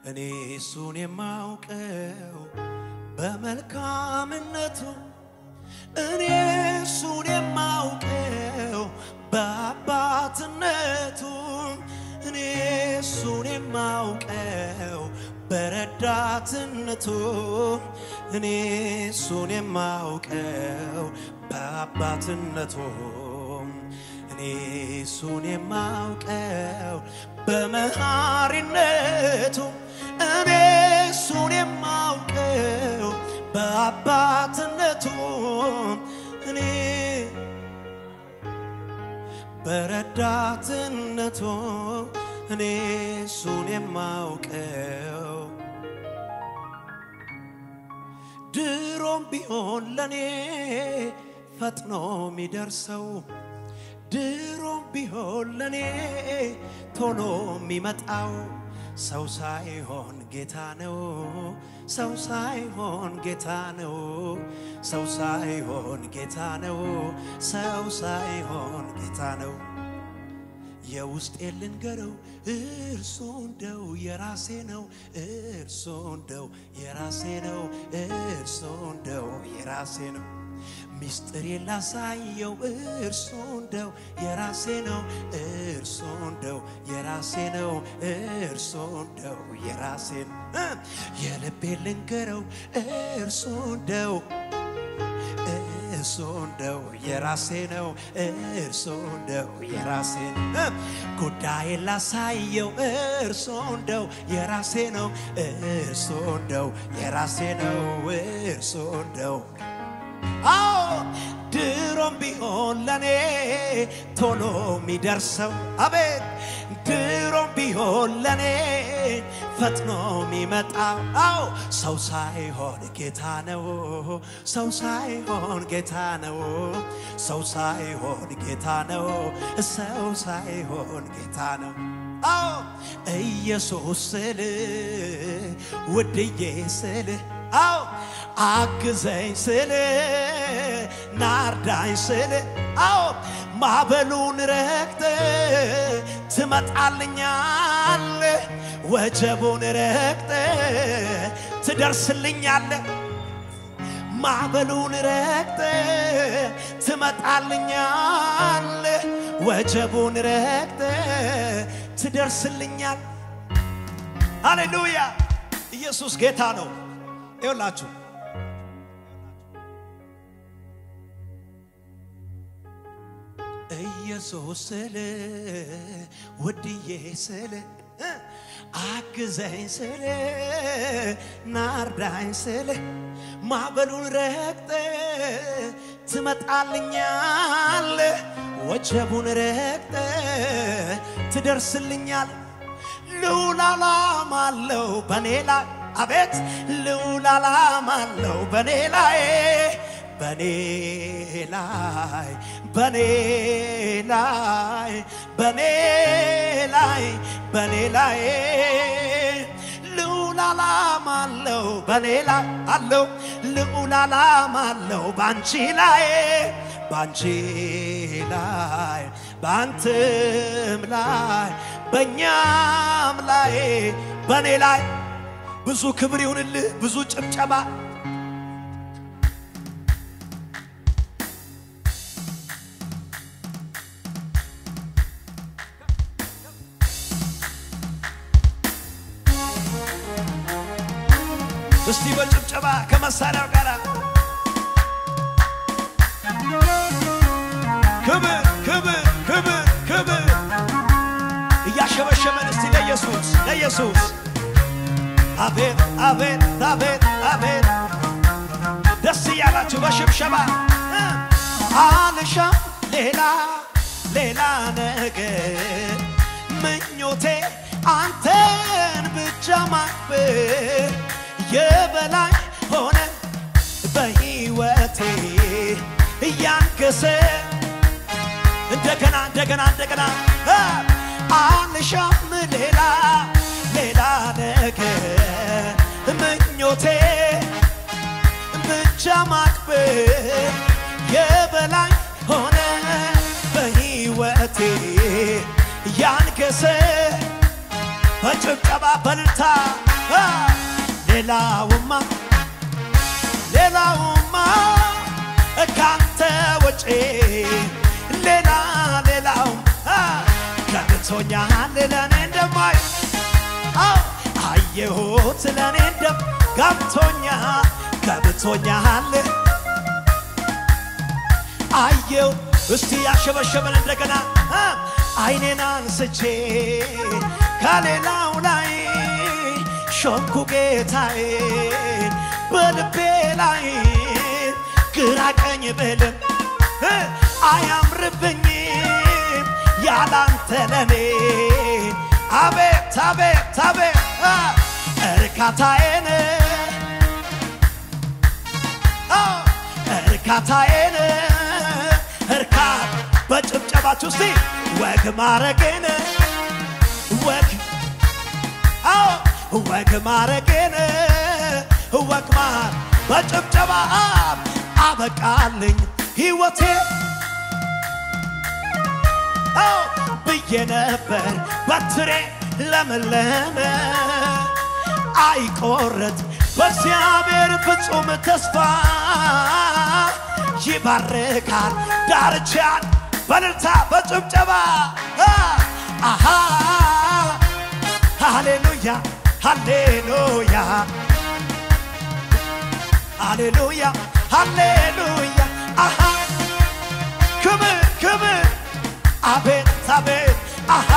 እኔ እሱን የማውቀው በመልካምነቱ እኔ እሱን የማውቀው በአባትነቱ እኔ እሱን የማውቀው በረዳትነቱ እኔ እሱን የማውቀው በአባትነቱ እኔ እሱን የማውቀው በመሐሪነቱ እኔ እሱን የማውቀው በአባትነቱ እኔ በረዳትነቱ እኔ እሱን የማውቀው ድሮም ቢሆን ለኔ ፈጥኖ የሚደርሰው ድሮም ቢሆን ለኔ ቶሎ የሚመጣው ሰው ሳይሆን ጌታ ነው። ሰው ሳይሆን ጌታ ነው። ሰው ሳይሆን ጌታ ነው። ሰው ሳይሆን ጌታ ነው። የውስጤ ልንገረው እርሱ እንደው የራሴ ነው። እርሱ እንደው የራሴ ነው። እርሱ እንደው የራሴ ነው። ሚስጥር ላሳየው እርሱ እንደው የራሴ ነው። እርሱ እንደው የራሴ ነው። እርሱ እንደው የራሴ ነው። የልቤ ልንገረው እርሱ እንደው እርሱ እንደው የራሴ ነው። እርሱ እንደው የራሴ ነው። ጉዳይ ላሳየው እርሱ እንደው የራሴ ነው። እርሱ እንደው የራሴ ነው። እርሱ እንደው አዎ ድሮም ቢሆን ለኔ ቶሎ የሚደርሰው አቤት ድሮም ቢሆን ለኔ ፈጥኖ የሚመጣው አዎ ሰው ሳይሆን ጌታ ነው። ሰው ሳይሆን ጌታ ነው። ሰው ሳይሆን ጌታ ነው። ሰው ሳይሆን ጌታ ነው። አዎ ኢየሱስ ስል ውድዬ ስል አዎ አግዘኝ ስል ናርዳኝ ስል አዎ ማዕበሉን ረግጥ ትመጣልኛል ወጀቡን ረግጥ ትደርስልኛለ ማዕበሉን ረግጥ ትመጣልኛል ወጀቡን ረግጥ ትደርስልኛል ሃሌሉያ ኢየሱስ ጌታ ነው ይውላችሁ ኢየሱስ ስል ውድዬ ስል አግዘኝ ስል ናርዳኝ ስል ማዕበሉን ረግጥ ትመጣልኛል ወጀቡን ረግጥ ትደርስልኛል ልዑል ዓላማ አለው በኔ ላይ አቤት ልዑል ዓላማ አለው በኔ ላይ በኔ ላይ በኔ ላይ በኔ ላይ በኔ ላይ ልዑል ዓላማ አለው በኔ ላይ አለው ልዑል ዓላማ አለው ባንቺ ላይ ባንቺ ላይ ባንተም ላይ በእኛም ላይ በኔ ላይ ብዙ ክብር ይሁንልህ፣ ብዙ ጭብጨባ እስቲ በጭብጨባ ከመሳሪያው ጋር ክብር ክብር ክብር ክብር እያሸበሸበን እስቲ ለኢየሱስ ለኢየሱስ አቤት አቤት አቤት አቤት ደስ እያላችሁ በሽብሸባ አልሻም ሌላ ሌላ ነገር ምኞቴ አንተን ብቻ ማክበር የበላይ ሆነ በሕይወቴ እያንገሰ እንደገና እንደገና እንደገና አልሻም ሌላ ሌላ ነገር ምኞቴ ብቻ ማክበር የበላይ ሆነ በሕይወቴ ያንገሰ በጭብጨባ በልታ አ፣ ሌላውማ ሌላውማ ካንተ ውጪ ሌላ ሌላው አ፣ ገብቶኛል ለኔ እንደማይ አዎ አየሁት ለኔ እንደም ገብቶኛል ገብቶኛል አየው እስቲ ያሸበሸበን እንደገና አ፣ አይኔን አንስቼ ከሌላው ላይ ሾምኩ ጌታዬን በልቤ ላይ ግራ ቀኝ ብልም እ፣ አያምርብኝም ያላንተ ለኔ አቤት አቤት አቤት አ፣ እርካታዬን አዎ፣ እርካታዬን እርካት በጭብጨባችሁ እስቲ ወግ ማረጌን ወግ አዎ ወግ ማረጌን ወግ ማር በጭብጨባ አበቃልኝ ሕይወቴ አዎ ብዬ ነበር በትሬ ለመለመ አይቆረጥ በእግዚአብሔር ፍጹም ተስፋ ይባርካል ዳርቻን በልልታ በጭብጨባ አ፣ አሃ ሃሌሉያ ሃሌሉያ ሃሌሉያ ሃሌሉያ አሃ ክብር ክብር አቤት አቤት አሃ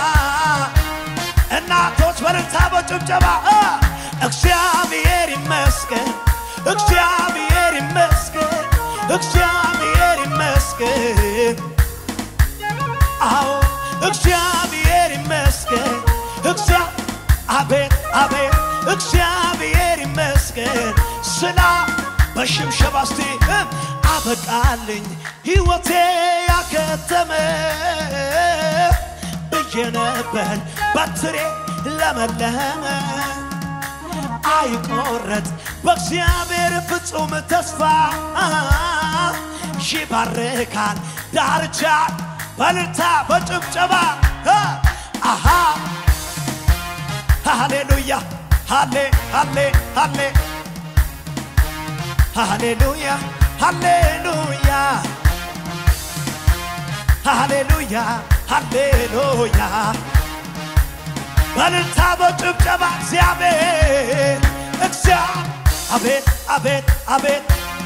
እናቶች በልልታ በጭብጨባ አ፣ እግዚአብሔር ይመስገን እግዚአብሔር ይመስገን እግዚአብሔር ይመስገን አዎ እግዚአብሔር ይመስገን እግዚአ አቤት አቤት እግዚአብሔር ይመስገን ስላ በሽምሸባ እስቲ እ፣ አበቃልኝ ሕይወቴ ያከተመ ብዬ ነበር በትሬ ለመለመ አይቆረጥ በእግዚአብሔር ፍጹም ተስፋ ይባርካል ዳርቻ በልልታ በጭብጨባ አ፣ አሃ ሃሌሉያ ሃሌ ሃሌ ሃሌ ሃሌሉያ ሃሌሉያ ሃሌሉያ ሃሌሉያ በልልታ በጭብጨባ እግዚአብሔር እግዚአብሔር አቤት አቤት አቤት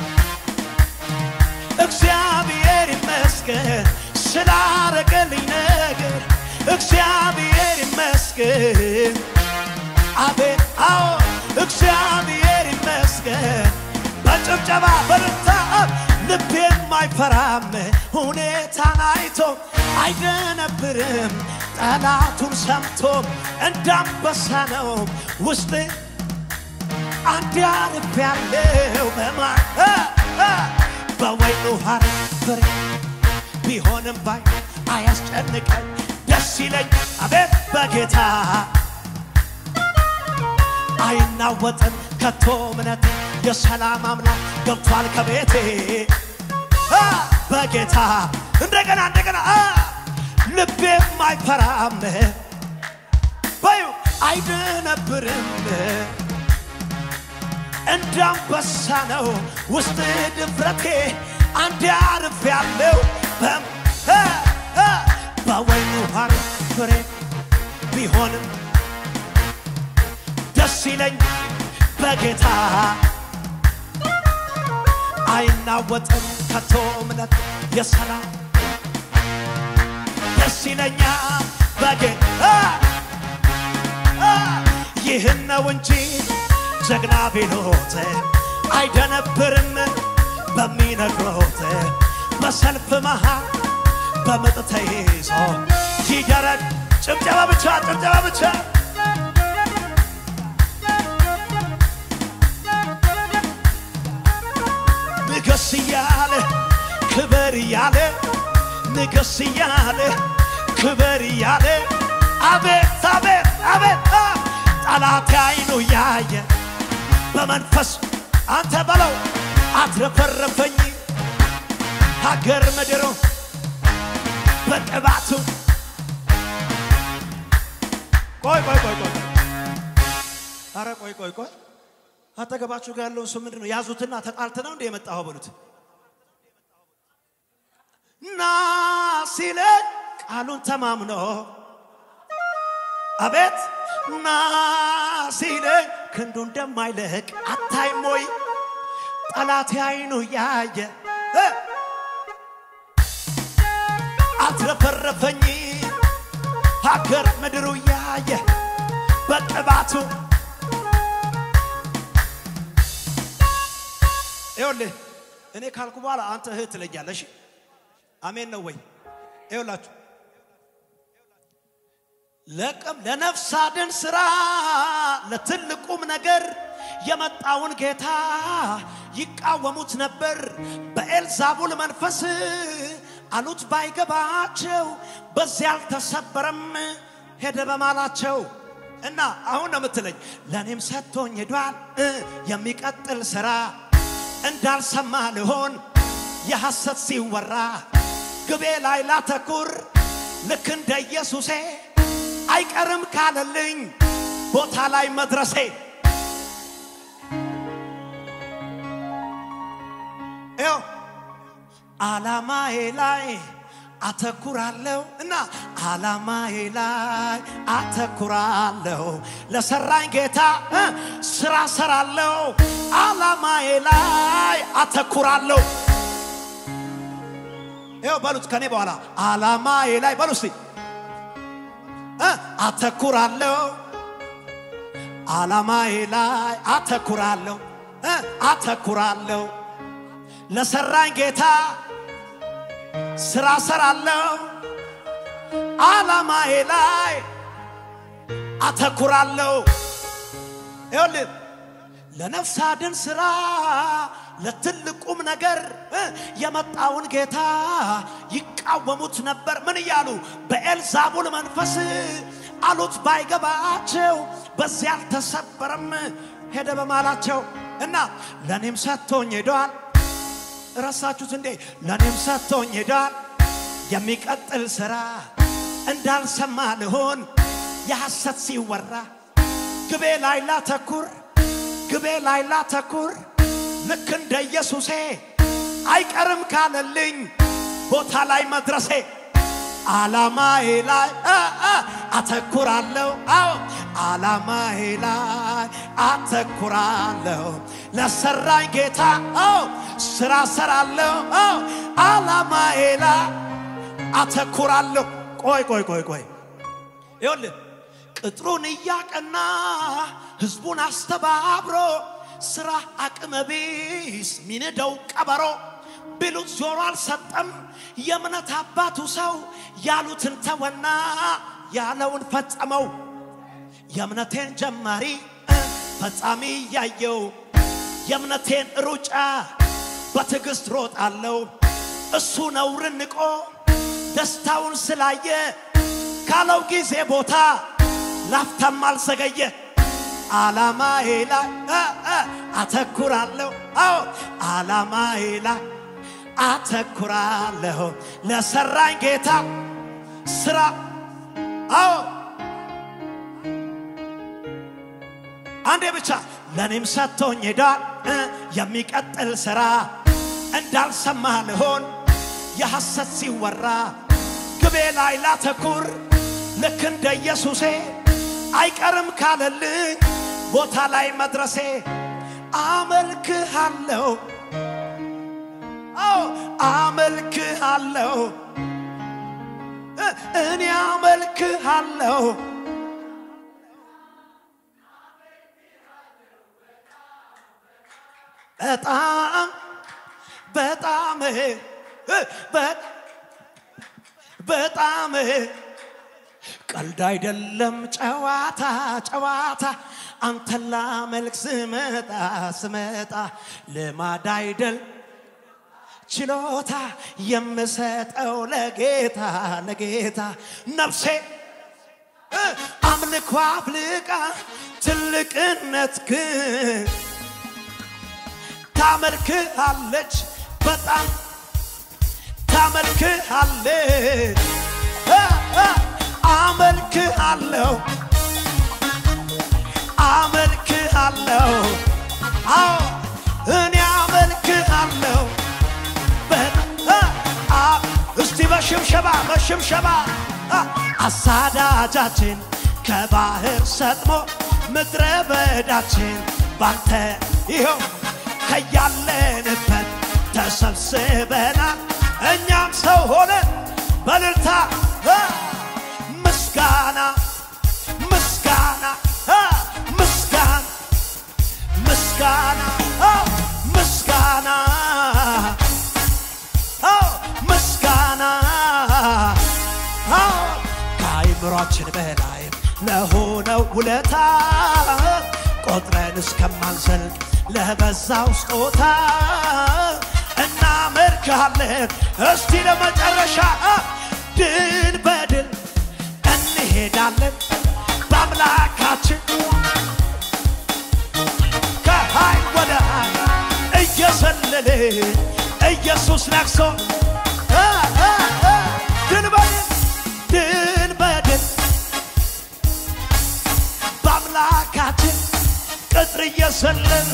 እግዚአብሔር ይመስገን ስላረገልኝ ነገር እግዚአብሔር ይመስገን አቤት አዎ እግዚአብሔር ይመስገን በጭብጨባ በልልታ ልቤም አይፈራም ሁኔታን አይቶ አይደነብርም ጠላቱን ሰምቶ እንዳንበሳ ነው ውስጥ አንድ ያልፍ ያለው በማ እ፣ እ፣ በወይኑ ሐረግ ፍሬ ቢሆንም ባይ አያስጨንቀኝ ደስ ይለኝ አቤት በጌታ አይናወጥም ከቶ እምነቴ የሰላም አምላክ ገብቷል ከቤቴ አ፣ በጌታ እንደገና እንደገና አ፣ ልቤም አይፈራም በዩ አይደነብርም እንዳንበሳ ነው ውስጥ ድፍረቴ አንድ አርፍ ያለው በም እ፣ እ፣ በወይኑ ሐረግ ፍሬ ቢሆንም ደስ ይለኝ በጌታ አይናወጥም ከቶ እምነት የሰላም ደስ ይለኛ በጌታ ይህን ነው እንጂ ጀግና ቢሎት አይደነብርም በሚነግሮት በሰልፍ መሃል በምጥ ተይዞ ይደረግ ጭብጨባ ብቻ ጭብጨባ ብቻ ንገስ እያለ ክበር እያለ ንገስ እያለ ክበር እያለ አቤት አቤት አቤት አ፣ ጠላት አይኑ ያየ በመንፈስ አንተ በለው አትረፈረፈኝ ሀገር ምድሩ በቅባቱ ቆይ ቆይ ቆይ ቆይ አረ ቆይ ቆይ ቆይ አጠገባችሁ ጋር ያለውን ሰው ምንድን ነው ያዙትና ተጣልተ ነው እንደ የመጣኸው በሉት ና ሲለ ቃሉን ተማምኖ አቤት ና ሲለ ክንዱ እንደማይለቅ አታይም ወይ ጠላት አይኑ ያየ እ አትረፈረፈኝ ሀገር ምድሩ ያየ በቅባቱ ይኸውልህ እኔ ካልኩ በኋላ አንተ እህት ትለኛለሽ። አሜን ነው ወይ? ይኸውላችሁ ለቅም ለነፍስ አድን ስራ ለትልቁም ነገር የመጣውን ጌታ ይቃወሙት ነበር። በኤልዛቡል መንፈስ አሉት ባይገባቸው በዚያ አልተሰበረም ሄደ በማላቸው እና አሁን ነው የምትለኝ ለእኔም ሰጥቶኝ ሄዷል እ የሚቀጥል ስራ እንዳልሰማ ልሆን የሐሰት ሲወራ ግቤ ላይ ላተኩር ልክ እንደ ኢየሱሴ አይቀርም ካለልኝ ቦታ ላይ መድረሴ ይኸው አላማዬ ላይ አተኩራለሁ እና አላማዬ ላይ አተኩራለሁ ለሰራኝ ጌታ እ ስራ ሰራለሁ አላማዬ ላይ አተኩራለሁ ይኸው በሉት ከኔ በኋላ አላማዬ ላይ በሉ እስቲ እ አተኩራለሁ አላማዬ ላይ አተኩራለሁ እ አተኩራለሁ ለሰራኝ ጌታ ስራ ሰራለሁ አላማዬ ላይ አተኩራለሁ። ይኸውልህ ለነፍስ አድን ስራ ለትልቁም ነገር እ የመጣውን ጌታ ይቃወሙት ነበር። ምን እያሉ በኤልዛቡል መንፈስ አሉት ባይገባቸው በዚያ አልተሰበረም ሄደ በማላቸው እና ለእኔም ሰጥቶኝ ሄደዋል። ረሳችሁት እንዴ? ለእኔም ሰጥቶኝ ሄዷል። የሚቀጥል ሥራ እንዳልሰማ ልሆን የሐሰት ሲወራ ግቤ ላይ ላተኩር ግቤ ላይ ላተኩር ልክ እንደ ኢየሱሴ አይቀርም ካለልኝ ቦታ ላይ መድረሴ አላማዬ ላይ አ አ አተኩራለሁ። አዎ አላማዬ ላይ አተኩራለሁ። ለሰራኝ ጌታ አዎ ስራ ሰራለሁ። አዎ አላማዬ ላይ አተኩራለሁ። ቆይ ቆይ ቆይ ቆይ ይኸውልህ ቅጥሩን እያቀና ህዝቡን አስተባብሮ ስራ አቅመ ቢስ ሚንደው ቀበሮ ቢሉት ጆሮ አልሰጠም። የእምነት አባቱ ሰው ያሉትን ተወና ያለውን ፈጸመው። የእምነቴን ጀማሪ ፈጻሚ እያየው የእምነቴን ሩጫ በትዕግሥት ሮጣለሁ። እሱ ነውርን ንቆ ደስታውን ስላየ ካለው ጊዜ ቦታ ላፍታም አልዘገየ። አላማዬ ላይ አ አ አተኩራለሁ። አዎ አላማዬ ላይ አተኩራለሁ። ለሰራኝ ጌታ ስራ አዎ አንዴ ብቻ ለእኔም ሰጥቶኝ ሄዷል እ የሚቀጥል ስራ እንዳልሰማ ልሆን የሐሰት ሲወራ ግቤ ላይ ላተኩር ልክ እንደ ኢየሱሴ አይቀርም ካለልኝ ቦታ ላይ መድረሴ አመልክሃለሁ አዎ አመልክሃለሁ እ እኔ አመልክሃለሁ በጣም በጣም እ በ- በጣም ቀልድ አይደለም ጨዋታ ጨዋታ አንተን ላመልክ ስመጣ ስመጣ ልማድ አይደል ችሎታ የምሰጠው ለጌታ ለጌታ ነፍሴ እ አምልኮ አፍልቃ ትልቅነት ግን ታመልክሃለች በጣም ታመልክሃለች እ እ አመልክሃለሁ አመልክ በሽምሸባ በሽምሸባ አ፣ አሳዳጃችን ከባህር ሰጥሞ ምድረ በዳችን ባንተ ይኸው ከያለንበት ተሰብስበናል እኛም ሰው ሆነን በልልታ አ፣ ምስጋና ምስጋና አ፣ ምስጋና ምስጋና አዎ፣ ምስጋና አዎ፣ ምስጋና አዎ፣ ከአይምሯችን በላይ ለሆነው ውለታ ቆጥረን እስከማንዘልቅ ለበዛው ስጦታ እናመልክሃለን። እስቲ ለመጨረሻ አ፣ ድል በድል እንሄዳለን በአምላካችን ከኃይል ወደ ኃይል እየዘለለ ኢየሱስ ነግሶ አ፣ አ፣ አ፣ ድል በድል ድል በድል በአምላካችን ቅጥር እየዘለል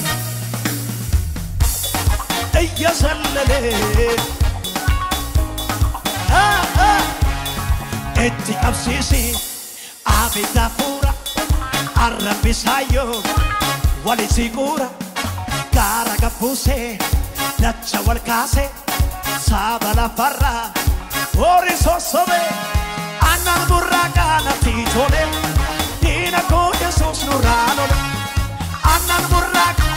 እየዘለለ አ፣ አ፣ እቲ ቀብሲሲ አቤት አፉራ arrabbisayo wali sicura gara gabbuse daccia wal case saba la farra ori sossove annan burraqa na titole dina ko jesus nurano annan burraqa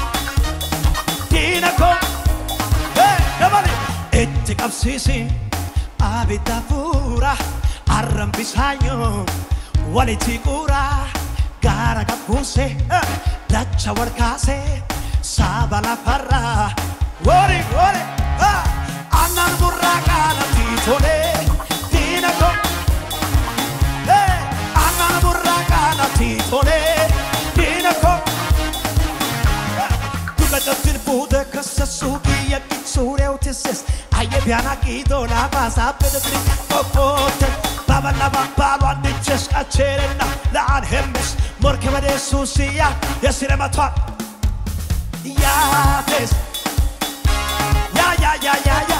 dina ko hey dabali itti qabsiisi abidda fuura arrabbisayo walitti qura gara gabbuse dacha warkaase saba lafarra wori wori annan burraqa natti tole diina ko annan burraqa natti tole diina ko Dugatattil fuude kassassu biyya qixxuuree utisses ayye biyaana qiixoolaa baasaa bedetri qoqqoote babal'a babbaalu anniches qacheerenna la'aan hemmis morke badeessuusiya yesiremaቷን yaates ያ ያ ያ ያ ያ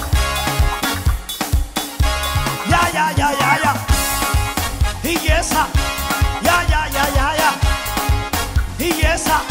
ያ ያ ያ ያ ያ hiyyeessa ያ ያ ያ ያ ያ hiyyeessa